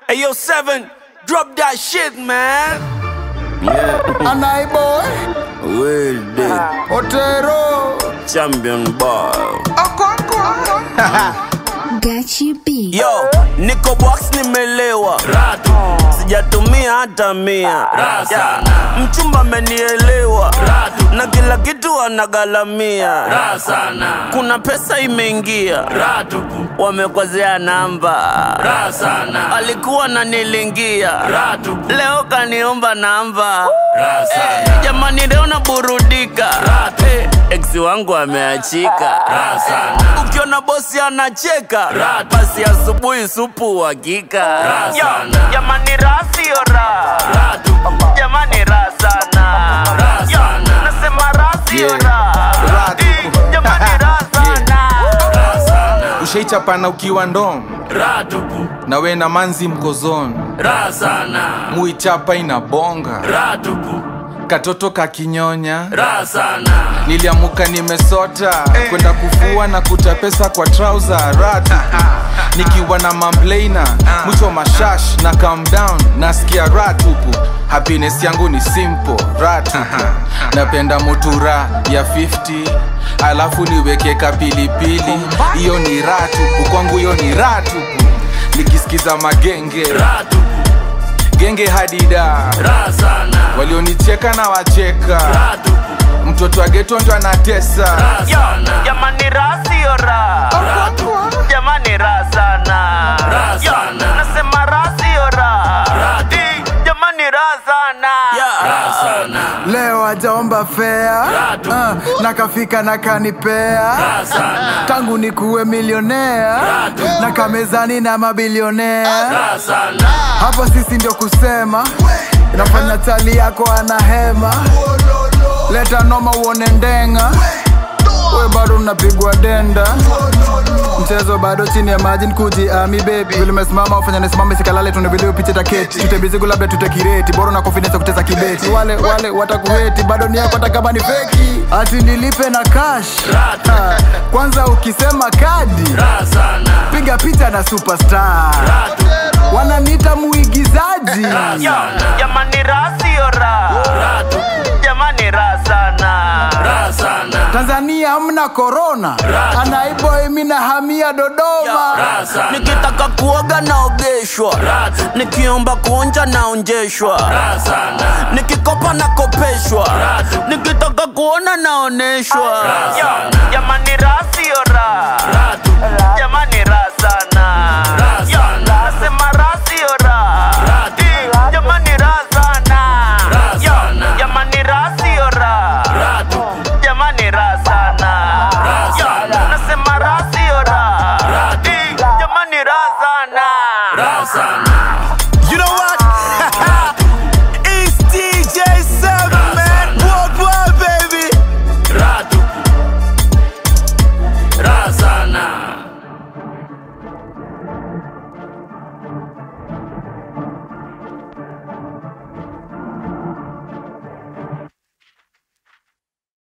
Hey yo, seven, drop that shit, man. Anai boy, Will dead Otero. champion boy. Got you beat. Yo, niko box nimelewa, Ratu, sijatumia hata mia. Rasa. Yeah, Mchumba amenielewa Ratu. na kila kitu anagalamia. raha sana, Kuna pesa imeingia, raha tupu, wamekwazea namba, raha sana, alikuwa nanilingia, raha tupu, leo kaniomba namba. raha sana, Jamani, leo naburudika, Ratu. Eh, ex wangu ameachika. raha sana, Ukiona bosi anacheka, Ratu. basi asubuhi supu uhakika. Raha Yo, sana. Jamani, raha sio raha, raha tupu, jamani, raha sana. Raha Yo, sana. Nasema raha sio Yeah. raha, Raha Eh, tupu. jamani, raha sana. raha sana, Ushaichapana ukiwa ndom raha tupu, na we na manzi mkozon raha sana, muichapa inabonga raha tupu, katoto kakinyonya raha sana, niliamuka nimesota kwenda kufua na kuta pesa kwa trauza ratu nikiwa na mamblaina mwicho mashash na calm down nasikia ratupu happiness yangu ni simple ratupu napenda motura ya 50 alafu niweke kapilipili hiyo ni ratupu kwangu hiyo ni ratupu nikisikiza magenge raha tupu, genge hadida raha sana, walionicheka na wacheka raha tupu, mtoto wa geto ndo anatesa raha sana, jamani raha siyo raha raha tupu, jamani raha sana Raha Yo, sana. nasema raha siyo raha Raha tu. Eh, jamani raha sana raha sana, leo ajaomba fea Ratu. uh, na kafika na kanipea raha sana, tangu ni kuwe milionea Ratu. na kamezani na mabilionea raha sana, hapo sisi ndio kusema nafanya tali yako ana hema leta noma uone ndenga we bado unapigwa denda mchezo bado chini ya maji nkuji ami bebi vile umesimama ufanya nisimame sikalale tunaviliwe picha taketi tutembizigu labda tutekireti bora na confidence ya kuteza kibeti wale wale watakuheti bado ni yako hata kama ni feki ati nilipe na cash Ratu. Ha, kwanza ukisema kadi raha sana, piga picha na superstar raha tupu, wananiita muigizaji raha Yo, sana, jamani raha siyo raha raha tupu, jamani raha sana raha sana, tanzania hamna korona Ratu. anaiboi mina hamia dodoma raha sana, nikitaka kuoga naogeshwa Ratu. nikiomba kuonja naonjeshwa raha sana, nikikopa nakopeshwa Ratu. nikitaka kuona naoneshwa Raha Yo, sana. jamani raha siyo raha raha tupu, jamani raha sana